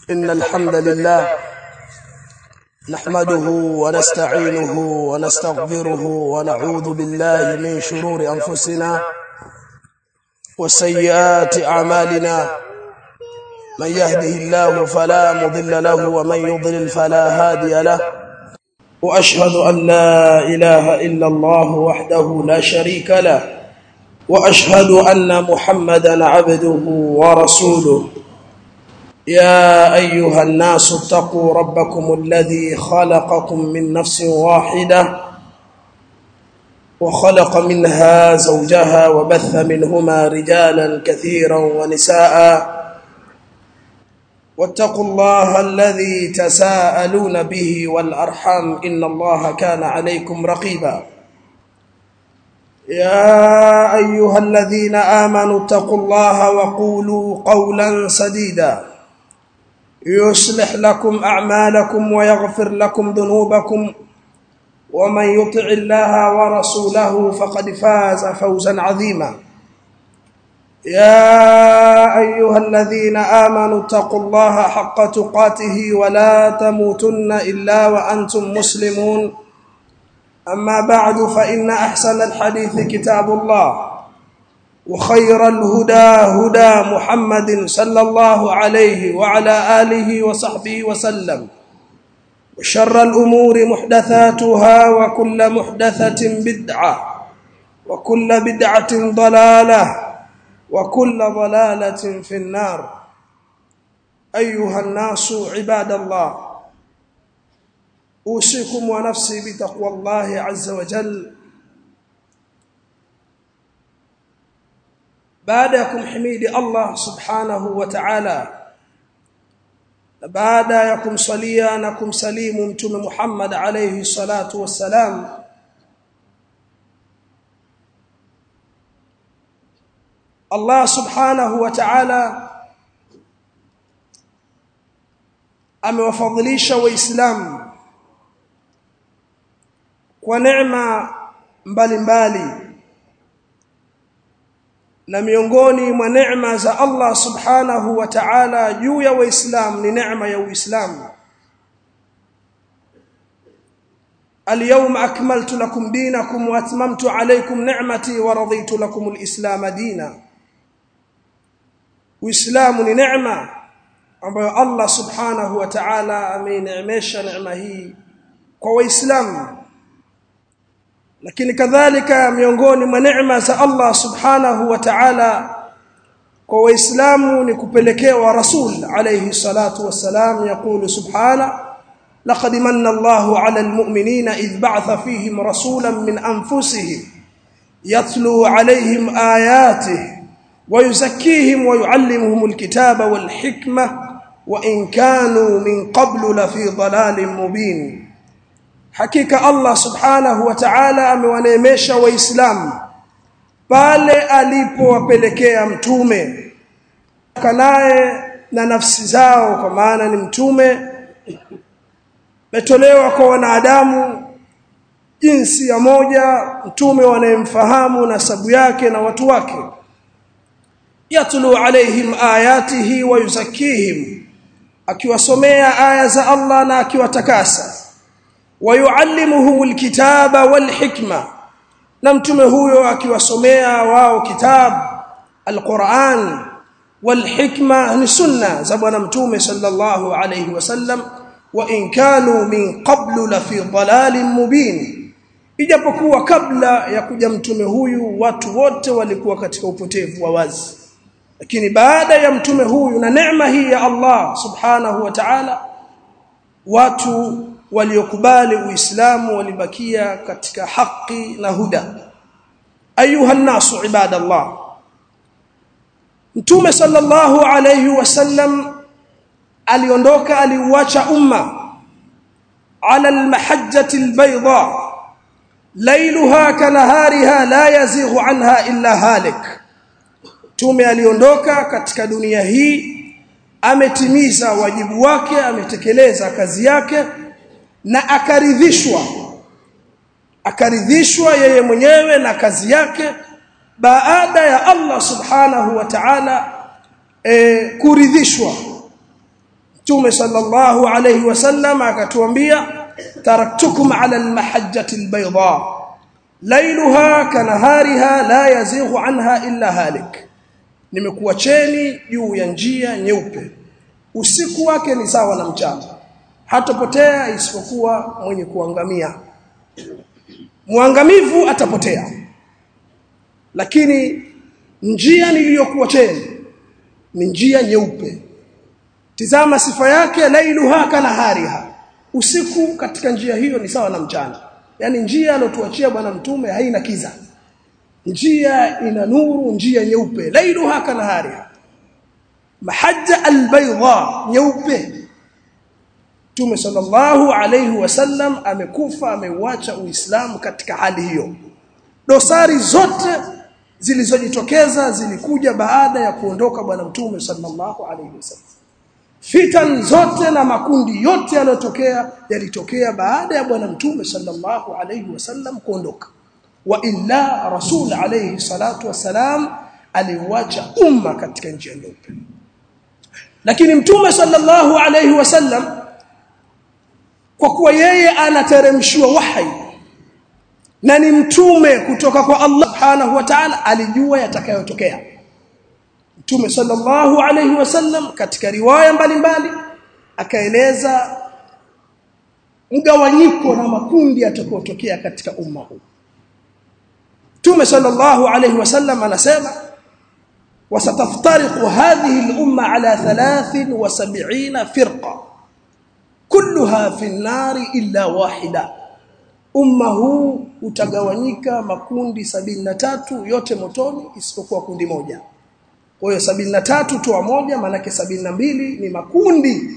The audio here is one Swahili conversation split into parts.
إن الحمد لله نحمده ونستعينه ونستغفره ونعوذ بالله من شرور أنفسنا وسيئات أعمالنا من يهده الله فلا مضل له ومن يضلل فلا هادي له وأشهد أن لا إله إلا الله وحده لا شريك له وأشهد أن محمدا عبده ورسوله يا أيها الناس اتقوا ربكم الذي خلقكم من نفس واحدة وخلق منها زوجها وبث منهما رجالا كثيرا ونساء واتقوا الله الذي تساءلون به والأرحام إن الله كان عليكم رقيبا يا أيها الذين آمنوا اتقوا الله وقولوا قولا سديدا يصلح لكم أعمالكم ويغفر لكم ذنوبكم ومن يطع الله ورسوله فقد فاز فوزا عظيما يا أيها الذين آمنوا اتقوا الله حق تقاته ولا تموتن إلا وأنتم مسلمون أما بعد فإن أحسن الحديث كتاب الله وخير الهدى هدى محمد صلى الله عليه وعلى آله وصحبه وسلم وشر الأمور محدثاتها وكل محدثة بدعة وكل بدعة ضلالة وكل ضلالة في النار أيها الناس عباد الله أوصيكم ونفسي بتقوى الله عز وجل baada ya kumhimidi Allah subhanahu wa ta'ala baada ya kumsalia na kumsalimu mtume Muhammad alayhi salatu wassalam Allah subhanahu wa ta'ala amewafadhilisha waislamu kwa neema mbalimbali na miongoni mwa neema za Allah subhanahu wa ta'ala juu ya waislamu ni neema ya uislamu اليوم أكملت لكم دينكم وأتممت عليكم نعمتي ورضيت لكم الإسلام دينا وإسلام نعمة ambayo Allah subhanahu wa ta'ala ameineemesha neema hii kwa waislamu lakini kadhalika miongoni mwa neema za Allah subhanahu wa ta'ala kwa waislamu ni kupelekewa rasul alayhi salatu wassalam yakulu subhana laqad manna Allahu 'ala almu'minina idh ba'atha fihim rasulan min anfusihim yatlu 'alayhim ayatihi ويزكيهم ويعلمهم الكتاب والحكمة وإن كانوا من قبل لفي ضلال مبين hakika Allah subhanahu wa ta'ala amewaneemesha waislamu pale alipowapelekea mtume kanaye na nafsi zao kwa maana ni mtume metolewa kwa wanadamu jinsi ya moja mtume wanayemfahamu nasabu yake na watu wake yatlu alaihim ayatihi wa yuzakkihim akiwasomea aya za Allah na akiwatakasa wayuallimuhum alkitaba walhikma na mtume huyo akiwasomea wao kitabu alquran walhikma ni sunna za bwana mtume sallallahu alayhi wasallam wa in kanu min qablu la fi dalalin mubin ijapokuwa kabla ya kuja mtume huyu watu wote walikuwa katika upotevu wa wazi lakini baada ya mtume huyu na neema hii ya Allah subhanahu wa ta'ala watu waliokubali uislamu walibakia katika haki na huda ayuha nasu ibadallah mtume sallallahu alayhi wasallam aliondoka aliuacha umma ala almahajjati albayda laylaha kanahariha la yazighu anha illa halik mtume aliondoka katika dunia hii ametimiza wajibu wake ametekeleza kazi yake na akaridhishwa akaridhishwa yeye mwenyewe na kazi yake baada ya Allah subhanahu wa ta'ala e, kuridhishwa Mtume sallallahu alayhi wasallam akatuambia taraktukum ala almahajjati albayda lailuha kanahariha la yazighu anha illa halik nimekuacheni juu ya njia nyeupe usiku wake ni sawa na mchana hatapotea isipokuwa mwenye kuangamia mwangamivu atapotea lakini njia niliyokuacheni ni njia nyeupe tizama sifa yake lailuha kanahariha usiku katika njia hiyo ni sawa na mchana yani njia alotuachia bwana mtume haina kiza njia ina nuru njia nyeupe lailuha kanahariha mahajja albayda nyeupe Mtume sallallahu alayhi wasallam amekufa ameuacha Uislamu katika hali hiyo dosari zote zilizojitokeza zilikuja baada ya kuondoka bwana Mtume sallallahu alayhi wasallam fitan zote na makundi yote yaliyotokea yalitokea baada ya bwana Mtume sallallahu alayhi wasallam kuondoka wa illa rasul alayhi salatu wasalam aliuacha umma katika njia nyeupe lakini Mtume sallallahu alayhi wasallam kwa kuwa yeye anateremshiwa wahi na ni mtume kutoka kwa Allah subhanahu wa ta'ala alijua yatakayotokea mtume sallallahu alayhi wasallam katika riwaya mbalimbali akaeleza mgawanyiko na makundi yatakayotokea katika umma huu mtume sallallahu alayhi wasallam anasema وستفترق هذه الأمة على ثلاث وسبعين فرقة كلها في النار إلا واحدة umma huu utagawanyika makundi sabini na tatu yote motoni isipokuwa kundi moja kwa hiyo sabini na tatu toa moja manake sabini na mbili ni makundi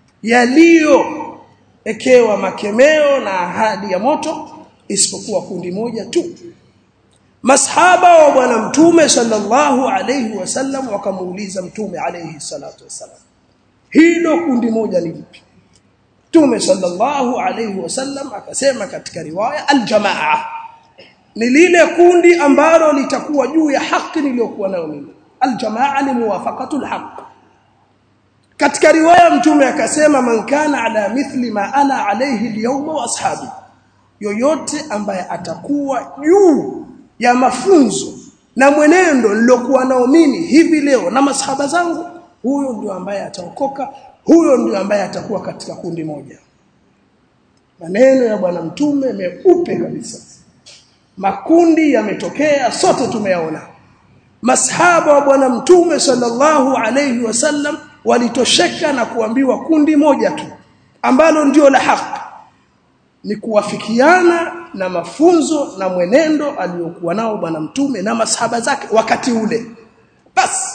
yaliyoekewa makemeo na ahadi ya moto isipokuwa kundi moja tu masahaba wa bwana mtume sallallahu alayhi wasallam wakamuuliza mtume alayhi salatu wasallam hilo kundi moja ni lipi Mtume sallallahu alayhi wasallam akasema katika riwaya aljamaa ni lile kundi ambalo litakuwa juu ya haki niliyokuwa nayo mimi aljamaa ni muwafaqatul haqq katika riwaya mtume akasema man kana ala mithli ma ana alayhi alyawma wa ashabi yoyote ambaye atakuwa juu ya mafunzo na mwenendo nilokuwa nao mimi hivi leo na masahaba zangu huyo ndio ambaye ataokoka huyo ndio ambaye atakuwa katika kundi moja maneno ya bwana mtume meupe kabisa makundi yametokea sote tumeyaona masahaba wa bwana mtume sallallahu alayhi wasallam walitosheka na kuambiwa kundi moja tu ambalo ndio la haki ni kuwafikiana na mafunzo na mwenendo aliyokuwa nao bwana mtume na masahaba zake wakati ule basi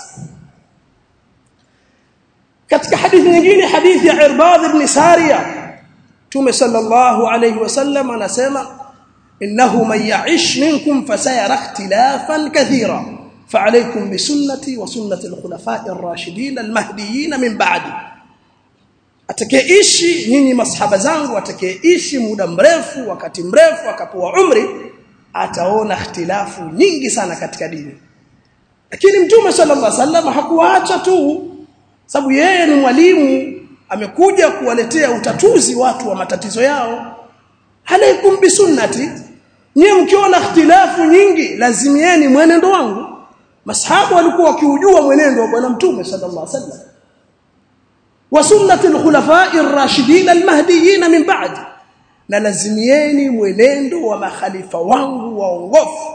katika hadithi nyingine hadithi ya Irbad ibn Sariya Tume sallallahu alayhi wasallam anasema innahu man ya'ish minkum fasayara ikhtilafan kathira فعليكم بسنتي وسنة الخلفاء الراشدين المهديين من بعدي atakayeishi nyinyi masahaba zangu atakayeishi muda mrefu wakati mrefu akapoa umri ataona ikhtilafu nyingi sana katika dini lakini mtume sallallahu alaihi wasallam hakuacha tu sababu yeye ni mwalimu amekuja kuwaletea utatuzi watu wa matatizo yao alaikum bisunnati nyie mkiona ikhtilafu nyingi lazimieni mwenendo wangu masahabu walikuwa wakiujua mwenendo wa bwana mtume sallallahu alaihi wasallam wa sunnati alkhulafa'i ar-rashidin al-mahdiyyin min ba'di na lazimieni mwenendo wa makhalifa wangu waongofu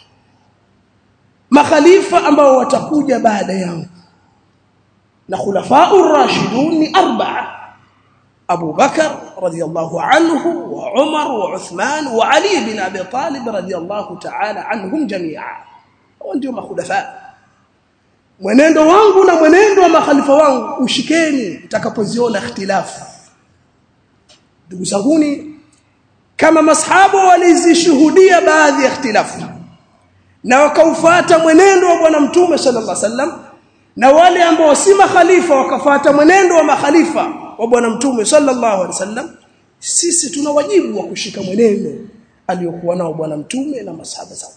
makhalifa ambao watakuja baada yangu na khulafa'u ar-rashidun ni arba'a Abu Bakar radiyallahu anhu wa Umar wa Uthman wa Ali bin Abi Talib radiyallahu ta'ala anhum jami'a hao ndio makhulafa mwenendo wangu na mwenendo wa makhalifa wangu ushikeni mtakapoziona ikhtilafu ndugu zanguni kama masahaba walizishuhudia baadhi ya ikhtilafu na wakaufuata mwenendo wa bwana mtume sallallahu alaihi wasallam na wale ambao si makhalifa wakafata mwenendo wa makhalifa wa bwana mtume sallallahu alaihi wasallam sisi tuna wajibu wa kushika mwenendo aliyokuwa nao bwana mtume na masahaba zake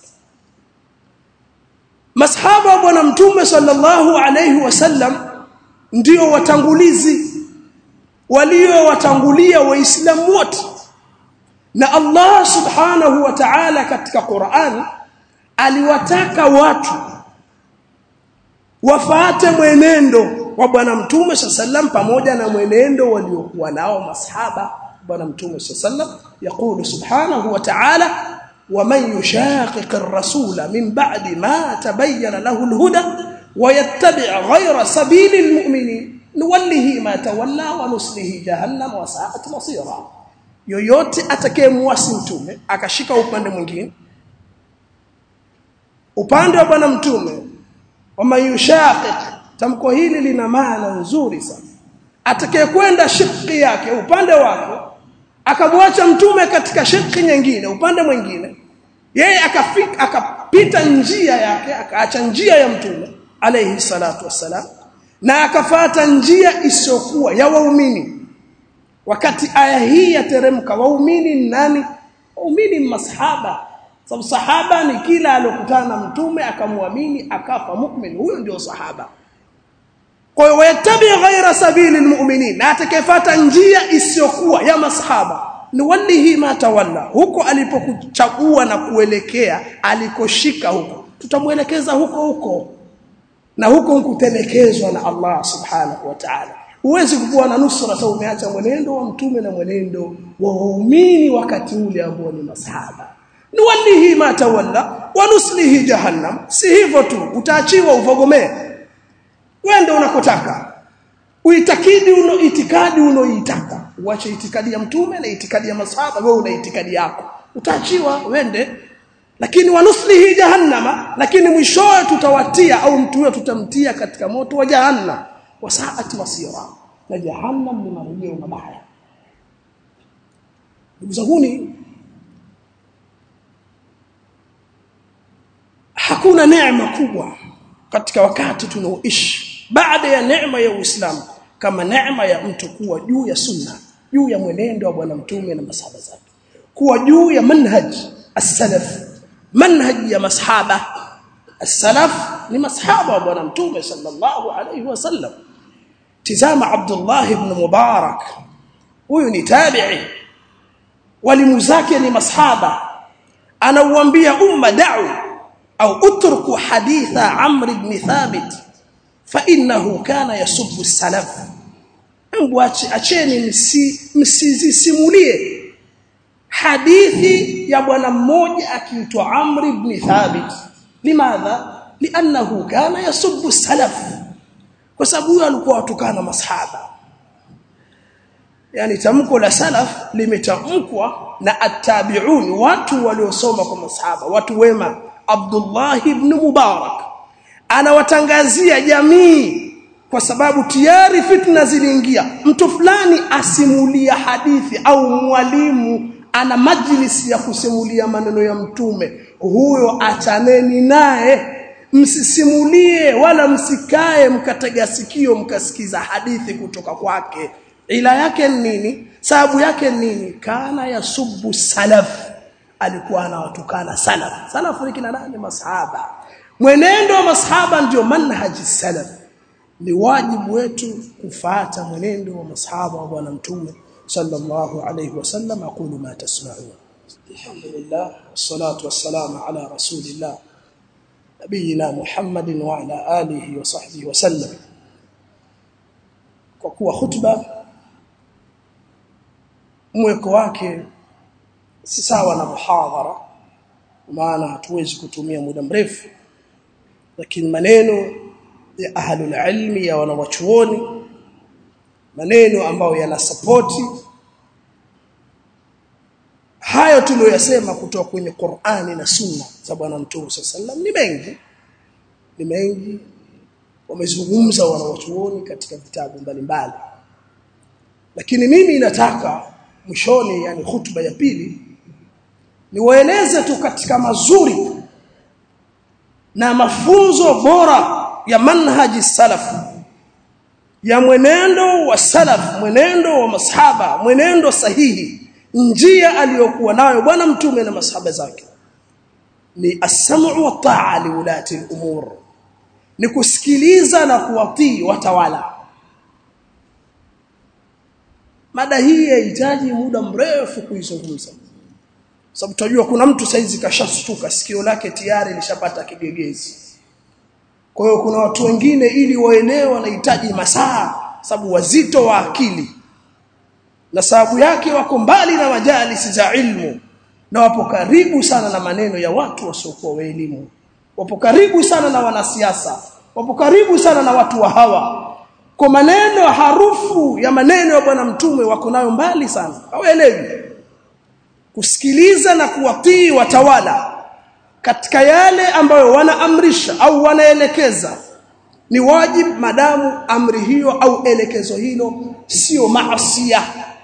masahaba wa bwana mtume sallallahu alaihi wasallam ndio watangulizi waliowatangulia waislamu wote na Allah subhanahu wa ta'ala katika Qur'an aliwataka watu wafuate mwenendo wa bwana mtume sallam pamoja na mwenendo waliokuwa nao masahaba bwana mtume sallam yakulu subhanahu wa ta'ala ومن يشاقق الرسول من بعد ما تبين له الهدى ويتبع غير سبيل المؤمنين نوله ما تولى ونصله جهنم وساءت مصيرا yoyote atakayemwasi mtume akashika upande mwingine upande wa bwana mtume wama yushaqiq tamko hili lina maana nzuri sana atakayekwenda shirki yake upande wake akamwacha mtume katika shirki nyingine upande mwingine yeye akafika akapita njia yake akaacha njia ya mtume alayhi salatu wassalam na akafata njia isiyokuwa ya waumini wakati aya hii yateremka waumini ni nani waumini masahaba sababu sahaba ni kila alokutana na mtume akamwamini akafa mu'min huyo ndio sahaba kwa hiyo wayatabi ghaira sabili almu'minin na atakayefuata njia isiyokuwa ya masahaba ni walihi ma tawalla huko alipokuchagua na kuelekea alikoshika huko tutamuelekeza huko huko na huko nkutelekezwa na Allah subhanahu wa ta'ala huwezi kuwa na nusra sasa umeacha mwenendo wa mtume na mwenendo wa waumini wakati ule ambao ni masahaba ni walihi ma tawalla wa nuslihi jahannam si hivyo tu utaachiwa uvogomee wende unakotaka uitakidi uno itikadi unoitaka uache itikadi ya mtume na itikadi ya masahaba wewe una itikadi yako utaachiwa wende lakini wanuslihi jahannama lakini mwishowe tutawatia au mtu huyo tutamtia katika moto wa jahannam wasaati masira na jahannam ni marejeo mabaya ndugu zanguni hakuna neema kubwa katika wakati tunaoishi baada ya neema ya Uislamu kama neema ya mtu kuwa juu ya sunna juu ya mwenendo wa bwana mtume na masahaba zake kuwa juu ya manhaj as-salaf manhaj ya masahaba as-salaf ni masahaba wa bwana mtume sallallahu alayhi wasallam tizama Abdullah ibn Mubarak huyu ni tabi'i walimu zake ni masahaba anauambia umma da'u au utruku haditha Amr ibn Thabit fa innahu kana yasubbu salaf hebu acheni msi msizisimulie hadithi ya bwana mmoja akiitwa Amr ibn Thabit limadha li'annahu kana yasubbu salaf kwa sababu huyo alikuwa watukana masahaba yani tamko la salaf limetamkwa na attabi'un watu waliosoma kwa masahaba watu wema Abdullah ibn Mubarak anawatangazia jamii kwa sababu tayari fitna ziliingia mtu fulani asimulia hadithi au mwalimu ana majlisi ya kusimulia maneno ya mtume huyo achaneni naye msisimulie wala msikae mkatega sikio mkasikiza hadithi kutoka kwake ila yake nini sababu yake nini kana yasubu salaf alikuwa anawatukana salaf salaf ni kina nani masahaba mwenendo wa masahaba ndio manhaji salaf ni wajibu wetu kufuata mwenendo wa masahaba wa bwana mtume sallallahu alayhi wasallam aqulu ma tasma'un alhamdulillah wassalatu wassalamu ala rasulillah nabiyina muhammadin wa ala alihi wa sahbihi wasallam kwa kuwa khutba mweko wake si sawa na muhadhara maana hatuwezi kutumia muda mrefu lakini maneno ya ahlul ilmi ya wanawachuoni maneno ambayo yanasapoti hayo tuliyoyasema kutoka kwenye Qur'ani na Sunna za bwana Mtume sallam ni mengi ni mengi wamezungumza wanawachuoni katika vitabu mbalimbali lakini mimi nataka mwishoni yani hutuba ya pili niwaeleze tu katika mazuri na mafunzo bora ya manhaji salaf ya mwenendo wa salaf mwenendo wa masahaba mwenendo sahihi njia aliyokuwa nayo bwana mtume na masahaba zake ni as-sam'u wa ta'a li ulati al-umur ni kusikiliza na kuwatii watawala mada hii inahitaji muda mrefu kuizungumza sababu tunajua kuna mtu saizi kashashtuka sikio lake tayari lishapata kigegezi kwa hiyo kuna watu wengine ili waelewe wanahitaji masaa sababu wazito wa akili na sababu yake wako mbali na majalisi za ilmu na wapo karibu sana na maneno ya watu wasiokuwa wa elimu wapo karibu sana na wanasiasa wapo karibu sana na watu wa hawa kwa maneno harufu ya maneno ya bwana mtume wako nayo mbali sana hawaelewi kusikiliza na kuwatii watawala katika yale ambayo wanaamrisha au wanaelekeza ni wajibu madamu amri hiyo au elekezo hilo sio maasiya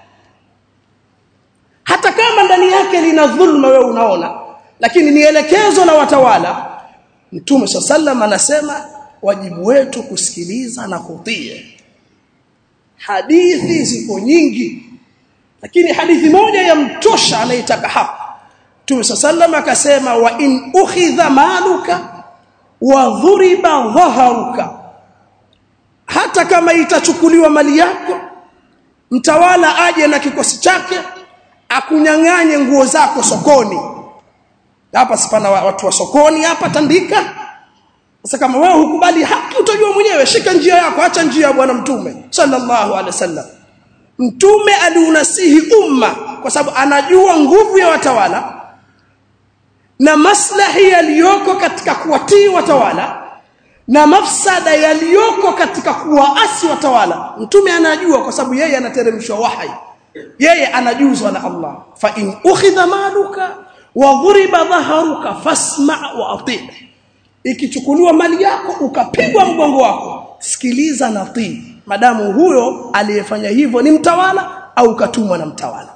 hata kama ndani yake lina dhulma wewe unaona lakini ni elekezo la watawala mtume sallam anasema wajibu wetu kusikiliza na kutii hadithi ziko nyingi lakini hadithi moja ya mtosha anayetaka hapa Mtume sallam akasema wa in ukhidha maluka wa dhuriba dhaharuka hata kama itachukuliwa mali yako mtawala aje na kikosi chake akunyang'anye nguo zako sokoni hapa sipana watu wa sokoni hapa tandika sasa kama wewe hukubali haki utajua mwenyewe shika njia yako acha njia ya bwana mtume sallallahu alaihi wasallam mtume aliunasihi umma kwa sababu anajua nguvu ya watawala na maslahi yaliyoko katika kuwatii watawala na mafsada yaliyoko katika kuwaasi watawala mtume anajua kwa sababu yeye anateremshwa wahai yeye anajuzwa na Allah fa in ukhidha maluka wa dhuriba dhaharuka fasma wa ati ikichukuliwa mali yako ukapigwa mgongo wako sikiliza na tii madamu huyo aliyefanya hivyo ni mtawala au katumwa na mtawala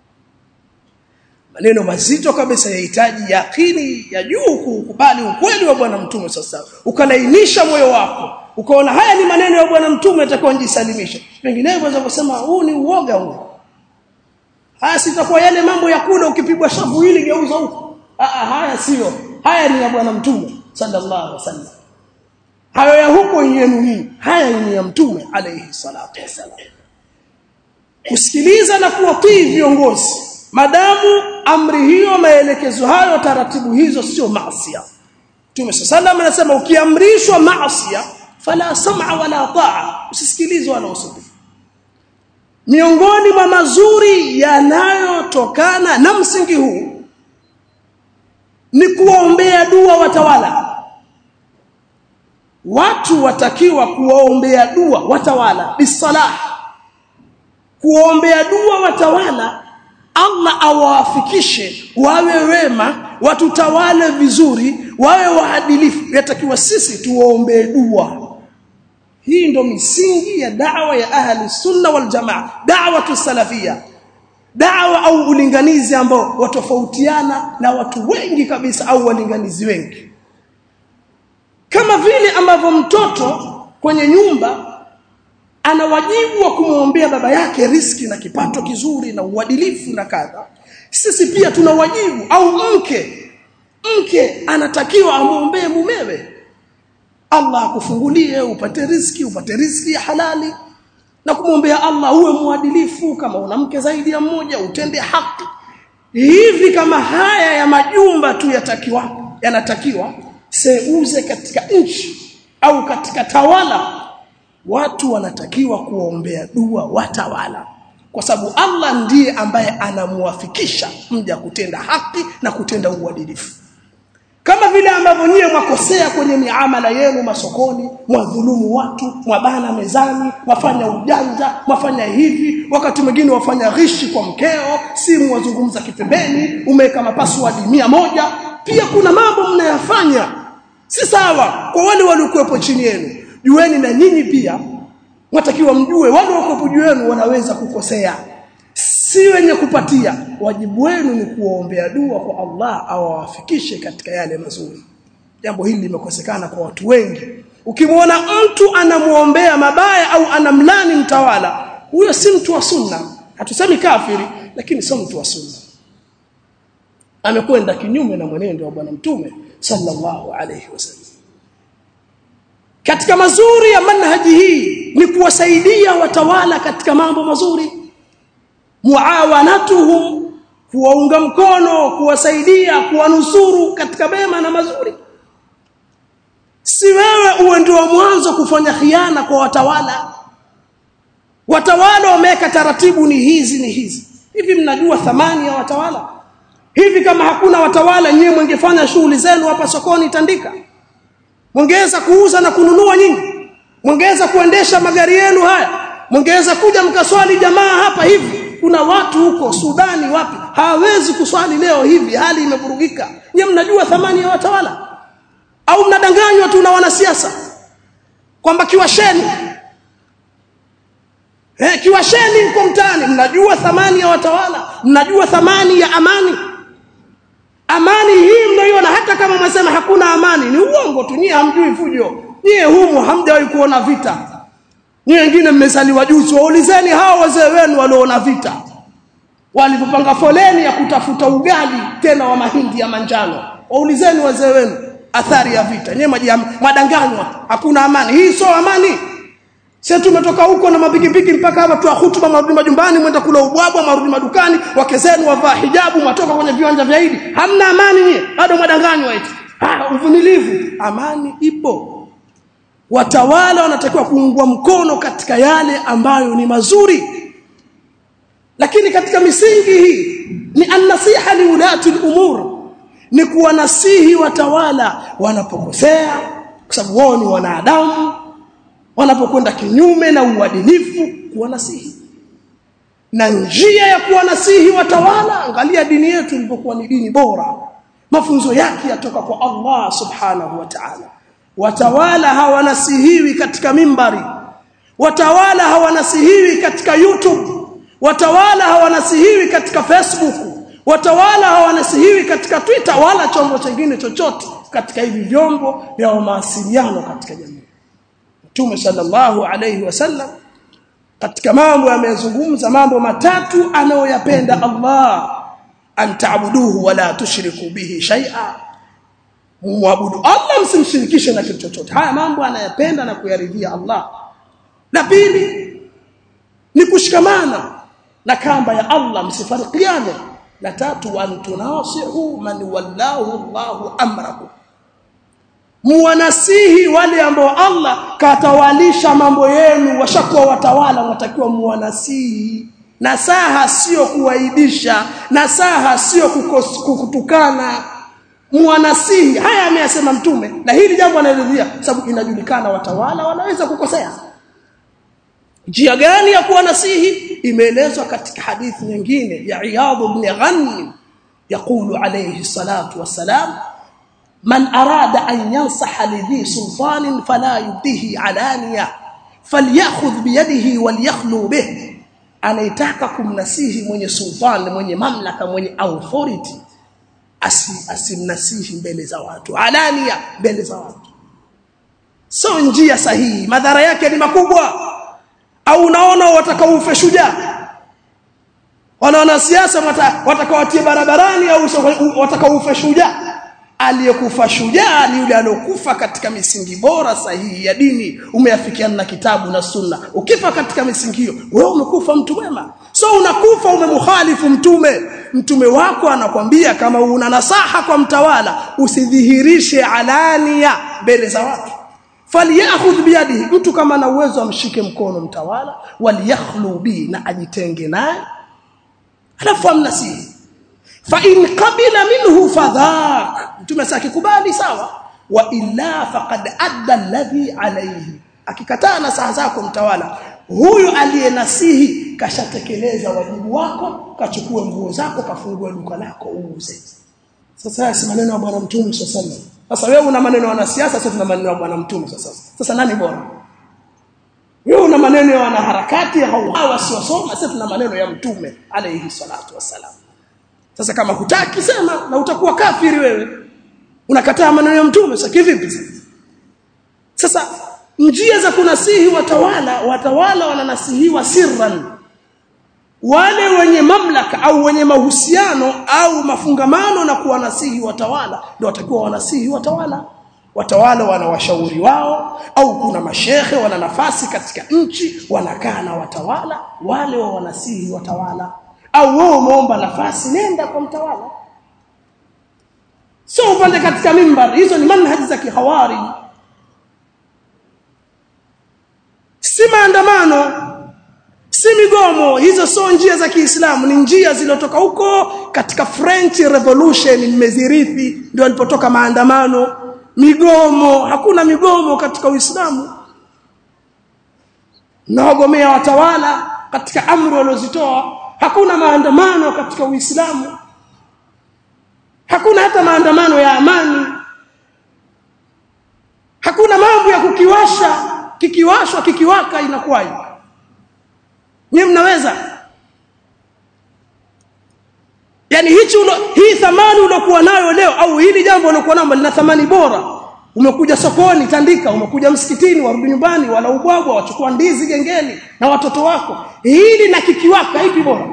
maneno mazito kabisa yahitaji yakini ya juu kukubali ukweli wa bwana mtume sasa ukalainisha moyo wako ukaona haya ni maneno ya bwana mtume atakuwa njisalimisha vinginevyo unaweza kusema huu ni uoga huu haya sitakuwa yale mambo ya kula ukipigwa shavu hili geuza huko haya sio haya ni ya bwana mtume sallallahu alaihi wasallam hayo ya huko yenu hii haya ni ya mtume alayhi salatu wasallam kusikiliza na kuwatii viongozi madamu amri hiyo maelekezo hayo taratibu hizo sio maasiya Mtume sallallahu anasema ukiamrishwa maasiya fala sam'a wala ta'a usisikilize wala usitii miongoni mwa mazuri yanayotokana na msingi huu ni kuwaombea dua watawala watu watakiwa kuwaombea dua watawala bisalah kuwaombea dua watawala Allah awafikishe wawe wema watutawale vizuri wawe waadilifu yatakiwa sisi tuwaombee dua hii ndo misingi ya da'wa ya ahli sunna wal jamaa da'wa salafia da'wa au ulinganizi ambao watofautiana na watu wengi kabisa au walinganizi wengi kama vile ambavyo mtoto kwenye nyumba ana wajibu wa kumwombea baba yake riski na kipato kizuri na uadilifu na kadha sisi pia tuna wajibu au mke mke anatakiwa amwombee mumewe Allah akufungulie upate riski upate riski ya halali na kumwombea Allah uwe muadilifu kama una mke zaidi ya mmoja utende haki hivi kama haya ya majumba tu yatakiwa yanatakiwa seuze katika nchi au katika tawala watu wanatakiwa kuombea dua watawala kwa sababu Allah ndiye ambaye anamuwafikisha mja kutenda haki na kutenda uadilifu kama vile ambavyo nyie mwakosea kwenye miamala yenu masokoni mwadhulumu watu mwabana mezani mwafanya ujanja mwafanya hivi wakati mwingine wafanya ghishi kwa mkeo simu wazungumza kipembeni umeweka mapassword mia moja pia kuna mambo mnayafanya si sawa kwa wale waliokuwepo chini yenu jueni na nyinyi pia watakiwa mjue wale waliokuwepo juu yenu wanaweza kukosea si wenye kupatia wajibu wenu ni kuwaombea dua kwa Allah awafikishe katika yale mazuri jambo hili limekosekana kwa watu wengi ukimwona mtu anamuombea mabaya au anamlani mtawala huyo si mtu wa sunna hatusemi kafiri lakini sio mtu wa sunna amekwenda kinyume na mwenendo wa bwana mtume sallallahu alayhi wasallam katika mazuri ya manhaji hii ni kuwasaidia watawala katika mambo mazuri muawanatuhum kuwaunga mkono kuwasaidia kuwanusuru katika mema na mazuri si wewe uwe ndio mwanzo kufanya khiana kwa watawala watawala wameweka taratibu ni hizi ni hizi hivi mnajua thamani ya watawala hivi kama hakuna watawala nyewe mwengefanya shughuli zenu hapa sokoni tandika mwongeza kuuza na kununua nyinyi mwongeza kuendesha magari yenu haya mwongeza kuja mkaswali jamaa hapa hivi kuna watu huko Sudani wapi hawezi kuswali leo hivi hali imevurugika nyewe mnajua thamani ya watawala au mnadanganywa tu na wanasiasa kwamba kiwasheni eh kiwasheni mko mtaani mnajua thamani ya watawala mnajua thamani ya amani amani hii mnaiona hata kama mnasema hakuna amani ni uongo tu nyie hamjui fujo nyie humu hamjawahi kuona vita nyie wengine mmezaliwa juzi waulizeni hao wazee wenu walioona vita walipopanga foleni ya kutafuta ugali tena wa mahindi ya manjano waulizeni wazee wenu athari ya vita nyewe madanganywa hakuna amani hii sio amani sisi tumetoka huko na mapikipiki mpaka hapa tu hutuba marudi majumbani mwenda kula ubwabwa marudi madukani wake zenu wavaa hijabu matoka kwenye viwanja vya Idi hamna amani nyie bado madanganywa eti ah uvumilivu amani ipo watawala wanatakiwa kuungwa mkono katika yale ambayo ni mazuri lakini katika misingi hii ni an-nasiha li ulati al-umur ni kuwanasihi watawala wanapokosea kwa sababu wao ni wanadamu wanapokwenda kinyume na uadilifu kuwanasihi na njia ya kuwanasihi watawala angalia dini yetu ilipokuwa ni dini bora mafunzo yake yatoka kwa Allah subhanahu wa ta'ala watawala hawanasihiwi katika mimbari watawala hawanasihiwi katika YouTube watawala hawanasihiwi katika Facebook watawala hawanasihiwi katika Twitter wala chombo chingine chochote katika hivi vyombo vya mawasiliano katika jamii Mtume sallallahu alayhi wasallam katika mambo amezungumza mambo matatu anayoyapenda Allah an ta'buduhu wala tushriku bihi shay'a muabudu Allah msimshirikishe na kitu chochote haya mambo anayapenda na kuyaridhia Allah la pili ni kushikamana na kamba ya Allah msifarikiane la tatu wa tunasihu man wallahu Allahu amrahu muwanasihi wale ambao Allah katawalisha mambo yenu washakuwa watawala watakiwa muwanasihi nasaha sio kuwaibisha nasaha sio kukutukana muwanasihi haya ameyasema mtume na hili jambo anaelezea sababu inajulikana watawala wanaweza kukosea njia gani ya kuwanasihi imeelezwa katika hadithi nyingine ya Iyad ibn Ghanim يقول عليه الصلاه والسلام من أراد أن ينصح لذي سلطان فلا يبديه علانية فليأخذ بيده وليخلو به anaitaka kumnasihi mwenye sultan mwenye mamlaka mwenye authority asi asimnasihi mbele za watu alania mbele za watu sio njia sahihi madhara yake ni makubwa au unaona watakaufe shujaa wala wanasiasa watakawatie barabarani au watakaufe shujaa aliyekufa shujaa ni yule aliyokufa katika misingi bora sahihi ya dini umeafikiana na kitabu na sunna ukifa katika misingi hiyo wewe umekufa mtu mwema so unakufa umemkhalifu mtume mtume wako anakwambia kama una nasaha kwa mtawala usidhihirishe alania mbele za watu falyakhudh biyadihi mtu kama ana uwezo amshike mkono mtawala waliyakhlu bi na ajitenge naye alafu amnasihi fa in qabila minhu fadhak mtume sasa akikubali sawa wa illa faqad adda alladhi alayhi akikataa na saa zako mtawala huyu aliyenasihi kashatekeleza wajibu wako kachukue nguo zako kafungue duka lako uuze sasa haya si maneno ya bwana mtume sasa sasa wewe una maneno ya wanasiasa sasa tuna maneno ya bwana mtume sasa sasa nani bora wewe una maneno ya wanaharakati au hawa wasiosoma sasa tuna maneno ya mtume alayhi salatu wassalam sasa kama hutaki sema na utakuwa kafiri wewe unakataa maneno ya mtume sasa kivipi sasa njia za kunasihi watawala watawala wananasihiwa sirran wale wenye mamlaka au wenye mahusiano au mafungamano na kuwanasihi watawala ndio watakuwa wanasihi watawala watawala wana washauri wao au kuna mashehe wana nafasi katika nchi wanakaa na watawala wale wa wanasihi watawala au wewe umeomba nafasi nenda kwa mtawala sio upande katika mimbar hizo ni manhaji za kihawari si maandamano si migomo hizo sio njia za Kiislamu ni njia zilizotoka huko katika French Revolution mmezirithi ndio alipotoka maandamano migomo hakuna migomo katika Uislamu naogomea watawala katika amri waliozitoa hakuna maandamano katika Uislamu hakuna hata maandamano ya amani hakuna mambo ya kukiwasha kikiwashwa kikiwaka inakuwaje Nyie mnaweza Yaani hichi ulo, hii thamani ulokuwa nayo leo au hili jambo ulokuwa nalo lina thamani bora. Umekuja sokoni tandika, umekuja msikitini, warudi nyumbani, wala ubwabwa, wachukua ndizi gengeni na watoto wako. Hili na kikiwaka ipi bora?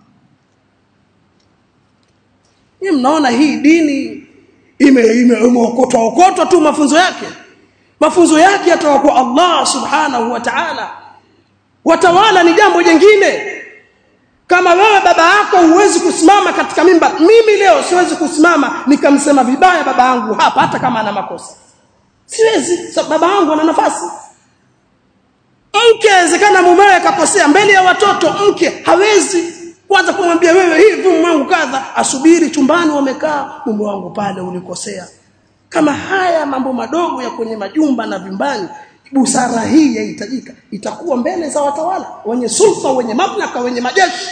Nyie mnaona hii dini ime imeokotwa okotwa tu mafunzo yake. Mafunzo yake yatoka kwa Allah Subhanahu wa Ta'ala. Watawala ni jambo jingine. Kama wewe baba yako huwezi kusimama katika mimba, mimi leo siwezi kusimama nikamsema vibaya baba yangu hapa hata kama ana makosa. Siwezi, so, baba yangu ana nafasi. Mke awezekana mumewe akakosea mbele ya watoto, mke hawezi kwanza kumwambia wewe hivi mume wangu kadha, asubiri chumbani wamekaa, mume wangu pale ulikosea. Kama haya mambo madogo ya kwenye majumba na vyumbani busara hii yahitajika itakuwa mbele za watawala wenye sulta wenye mamlaka wenye majeshi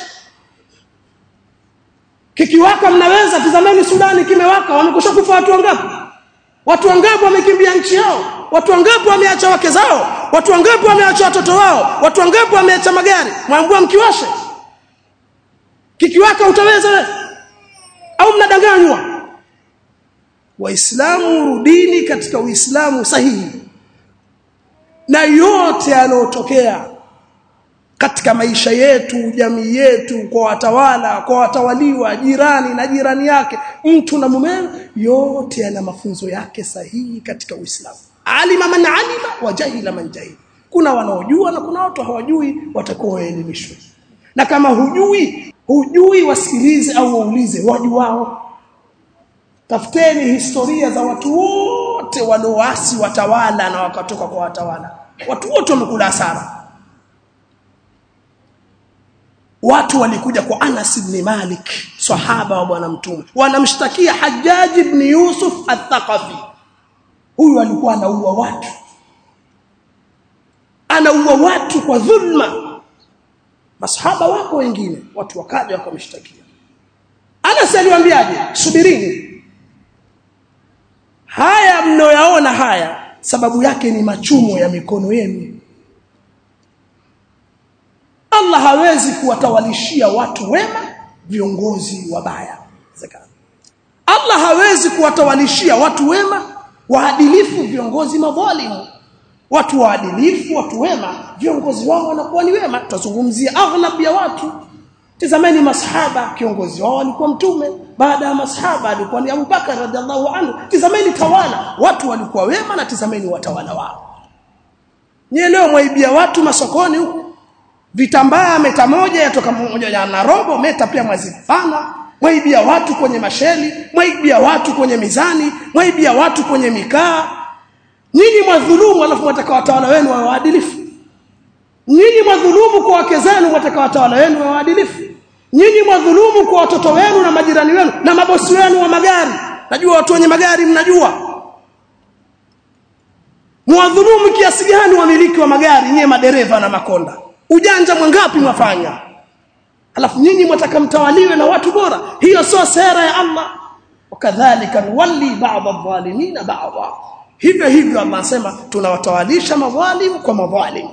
kikiwaka mnaweza tazameni Sudani kimewaka wamekusha kufa watu wangapi watu wangapi wamekimbia nchi yao watu wangapi wameacha wake zao watu wangapi wameacha watoto wao watu wangapi wameacha magari mwambua mkiwashe kikiwaka utaweza wewe au mnadanganywa waislamu rudini katika uislamu sahihi na yote yanayotokea katika maisha yetu jamii yetu kwa watawala kwa watawaliwa jirani na jirani yake mtu na mumewe yote yana mafunzo yake sahihi katika Uislamu alima man alima wa jahila man jahil kuna wanaojua na kuna watu hawajui watakuwa waelimishwe na kama hujui hujui wasikilize au waulize wajuao tafuteni historia za watu wote walioasi watawala na wakatoka kwa watawala watu wote wamekula hasara watu walikuja kwa Anas ibn Malik sahaba wa bwana mtume wanamshtakia Hajjaj ibn Yusuf al-Thaqafi huyu alikuwa anaua watu anaua watu kwa dhulma masahaba wako wengine watu wakaja wakamshtakia Anas aliwaambiaje subirini haya mnayoyaona haya sababu yake ni machumo ya mikono yenu Allah hawezi kuwatawalishia watu wema viongozi wabaya zakana Allah hawezi kuwatawalishia watu wema waadilifu viongozi madhalimu watu waadilifu watu wema viongozi wao wanakuwa ni wema tutazungumzia aghlab ya watu tazameni masahaba kiongozi wao alikuwa mtume baada ya masahaba alikuwa ni Abu Bakar radhiallahu anhu tazameni tawala watu walikuwa wema na tazameni watawala wao nyie leo mwaibia watu masokoni huku vitambaa meta moja yatoka moja ya na robo meta pia mwazifana mwaibia watu kwenye masheli mwaibia watu kwenye mizani mwaibia watu kwenye mikaa nyinyi mwadhulumu alafu mwataka watawala wenu wawe waadilifu nyinyi mwadhulumu kwa wake zenu mwataka watawala wenu wawe waadilifu nyinyi mwadhulumu kwa watoto wenu na majirani wenu na mabosi wenu wa magari najua watu wenye magari mnajua mwadhulumu kiasi gani wamiliki wa magari nyie madereva na makonda ujanja mwangapi mwafanya alafu nyinyi mwataka mtawaliwe na watu bora hiyo sio sera ya Allah wakadhalika nuwalli ba'd adh-dhalimin ba'dha hivyo hivyo Allah anasema tunawatawalisha madhalim kwa madhalim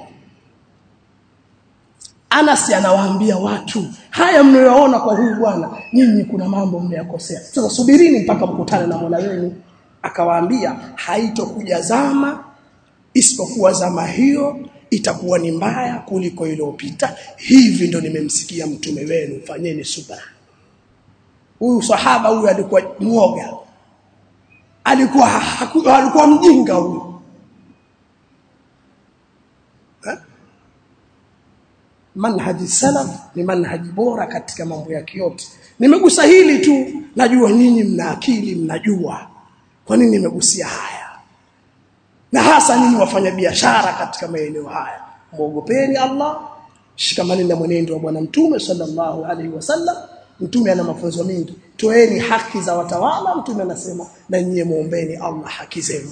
Anas anawaambia watu haya mnayoona kwa huyu bwana nyinyi kuna mambo mmeyakosea sasa subirini mpaka mkutane na Mola wenu akawaambia haitokuja zama isipokuwa zama hiyo itakuwa ni mbaya kuliko iliyopita hivi ndo nimemsikia mtume wenu fanyeni subra huyu sahaba huyu alikuwa mwoga alikuwa haku, alikuwa mjinga huyu manhaji salaf ni manhaji bora katika mambo yake yote nimegusa hili tu najua nyinyi mna akili mnajua kwa nini nimegusia haya na hasa nyinyi wafanya biashara katika maeneo haya muogopeni Allah shikamani na mwenendo wa bwana mtume sallallahu alaihi wasallam mtume ana mafunzo mengi toeni haki za watawala mtume anasema na nyie muombeni Allah haki zenu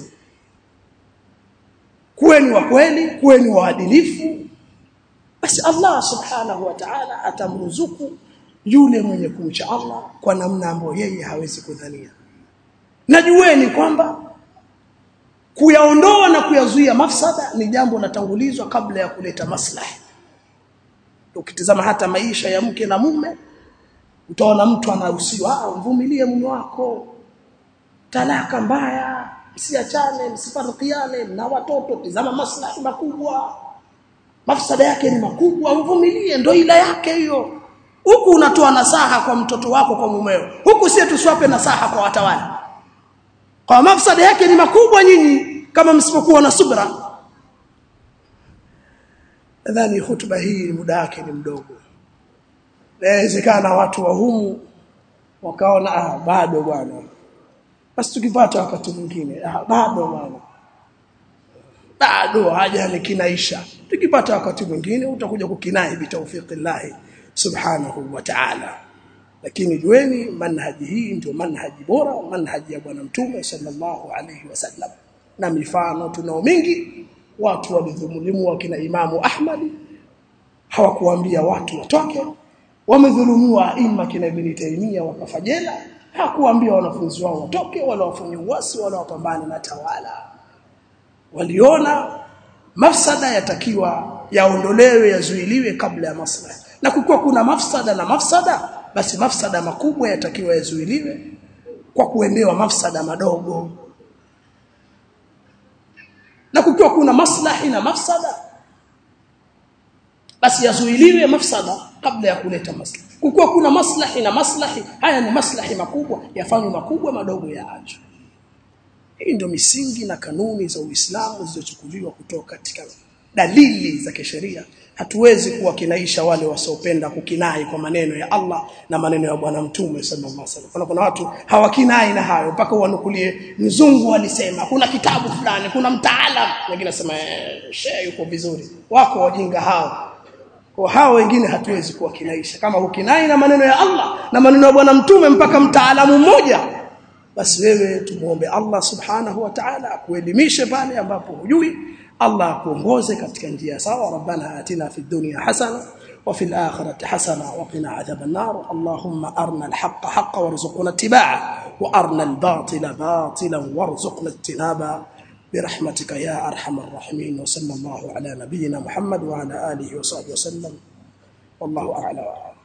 kuweni wa kweli kuweni waadilifu basi Allah subhanahu wa ta'ala atamruzuku yule mwenye kumcha Allah kwa namna ambayo yeye hawezi kudhania najueni kwamba kuyaondoa na kuyazuia mafsada ni jambo latangulizwa kabla ya kuleta maslahi ukitizama hata maisha ya mke na mume utaona mtu anahusiwa ah mvumilie mume wako talaka mbaya msiachane msifarikiane na watoto tizama maslahi makubwa mafsada yake ni makubwa mvumilie ndo ila yake hiyo huku unatoa nasaha kwa mtoto wako kwa mumeo huku sie tusiwape nasaha kwa watawala kwa mafsada yake ni makubwa nyinyi kama msipokuwa na subra nadhani hutuba hii muda wake ni mdogo inawezekana watu wa humu wakaona ah bado bwana basi tukipata wakati mwingine ah bado bwana bado haja ni kinaisha tukipata wakati mwingine utakuja kukinai bitawfiqillah subhanahu wa ta'ala lakini jueni manhaji hii ndio manhaji bora manhaji ya bwana mtume sallallahu alayhi wasallam na mifano tunao mingi watu walidhulumu wakina imamu ahmad hawakuambia watu watoke wamedhulumiwa imma kina ibn taymiya wakafajela hakuambia wanafunzi wao watoke wala wafanye uasi wala wapambane na tawala waliona mafsada yatakiwa yaondolewe yazuiliwe kabla ya maslahi na kukiwa kuna mafsada na mafsada basi mafsada makubwa yatakiwa yazuiliwe kwa kuendewa mafsada madogo na kukiwa kuna maslahi na mafsada basi yazuiliwe mafsada kabla ya kuleta maslahi kukiwa kuna maslahi na maslahi haya ni maslahi makubwa yafanywe makubwa madogo yaachwe hii ndio misingi na kanuni za Uislamu zilizochukuliwa kutoka katika dalili za kisheria hatuwezi kuwa kinaisha wale wasiopenda kukinai kwa maneno ya Allah na maneno ya bwana mtume sallallahu alaihi wasallam kuna, kuna watu hawakinai na hayo mpaka wanukulie mzungu alisema kuna kitabu fulani kuna mtaalam wengine nasema shehe yuko vizuri wako wajinga hao kwa hao wengine hatuwezi kuwa kinaisha kama ukinai na maneno ya Allah na maneno ya bwana mtume mpaka mtaalamu mmoja basi wewe tumuombe Allah subhanahu wa ta'ala akuelimishe pale ambapo hujui Allah akuongoze katika njia sawa rabbana atina fid dunya hasana wa fil akhirati hasana wa qina adhaban nar allahumma arna al-haqqa haqqan warzuqna ittiba'a wa arna al-batila batilan warzuqna ijtinaba برحمتك يا ارحم الراحمين وصلى الله على نبينا محمد وعلى اله وصحبه وسلم والله اعلم